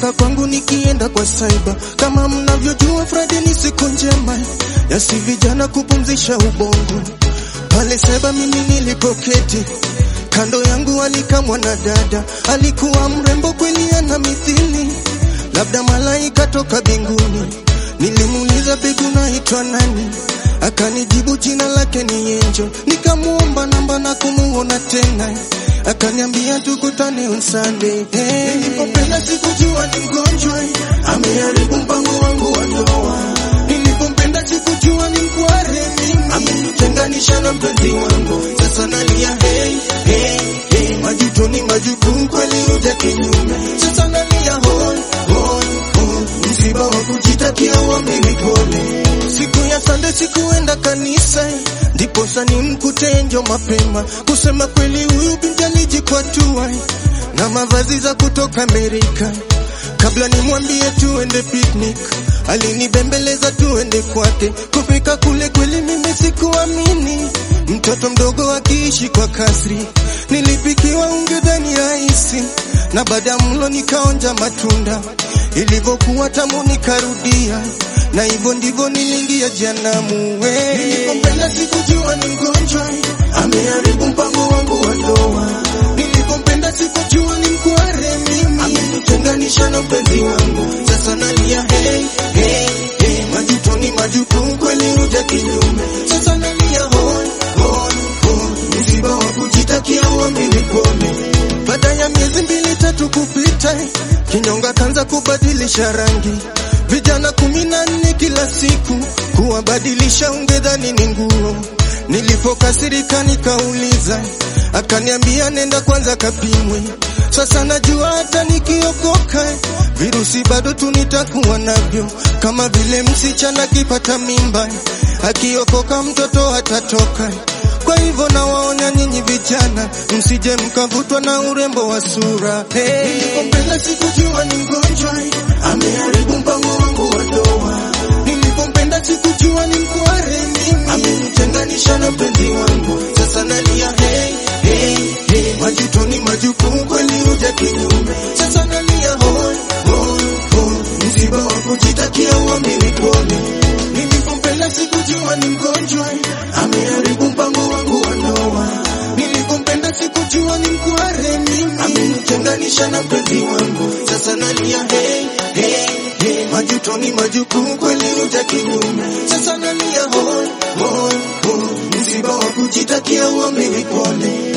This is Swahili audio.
nikitoka kwangu nikienda kwa saiba. Kama mnavyojua Friday ni siku njema ya si vijana kupumzisha ubongo. Pale saiba mimi nilipoketi kando yangu alika mwanadada, alikuwa mrembo kweli, ana mithili labda malaika toka binguni. Nilimuuliza bebu, naitwa nani? Akanijibu jina lake ni Enjo. Nikamuomba namba na kumuona tena, akaniambia tukutane on Sunday. Hey, nilipopenda sikujua ni mgonjwa, ameharibu mpango wangu wa ndoa. Nilipompenda sikujua ni mkware, mimi amenitenganisha na mpenzi wangu. Sasa nalia hey, hey, hey, majuto ni majukumu kweli, uja kinyume. Sasa nalia hoi, hoi, hoi, msiba wa kujitakia uamini pole. Siku ya Sande sikuenda kanisa, ndipo sani mkute Enjo mapema. Kusema kweli, huyu binti alijikwatua na mavazi za kutoka Amerika. Kabla nimwambie tuende picnic, alinibembeleza tuende kwake. Kufika kule kweli mimi sikuamini, mtoto mdogo akiishi kwa kasri. Nilipikiwa ungedhani rahisi, na baada ya mlo nikaonja matunda, ilivyokuwa tamu nikarudia, na hivyo ndivyo niliingia janamu. we. Nilipompenda sikujua ni mgonjwa, ameharibu mpango wangu wa ndoa. Nilipompenda sikujua ni mkware, mimi amenitenganisha na mpenzi wangu. Sasa nalia hey, hey, hey, majuto ni majukumu kweli, uja kinyume. Sasa nalia hoi, hoi, hoi, msiba wa kujitakia uamini pole. Baada ya miezi mbili tatu kupita, kinyonga kanza kubadilisha rangi, vijana kumi na nne kila siku kuwabadilisha, ungedhani ni nguo. Nilipokasirika nikauliza, akaniambia nenda kwanza kapimwe. Sasa najua hata nikiokoka virusi bado tu nitakuwa navyo, kama vile msichana akipata mimba, akiokoka mtoto atatoka. Kwa hivyo nawaonya nyinyi vijana, msije mkavutwa na urembo wa sura. Hey. Nilipompenda sikujua ni mgonjwa, ameharibu mpango wangu wa ndoa. Nilipompenda sikujua ni mkware, mimi amenitenganisha na mpenzi wangu. Sasa nalia hey, hey, hey. Majuto ni majukumu kweli, uja kinyume. Sasa nalia hoi, hoi, hoi, msiba wa kujitakia uamini pole. Nilipompenda sikujua ni mgonjwa, ameharibu mpango wangu wa ndoa. Nilipompenda sikujua ni mkware, mimi amenitenganisha na mpenzi wangu. Sasa nalia hey, hey, hey. Majuto ni majukumu kweli, uja kinyume. Sasa nalia hoi, hoi, hoi, msiba wa kujitakia uamini pole.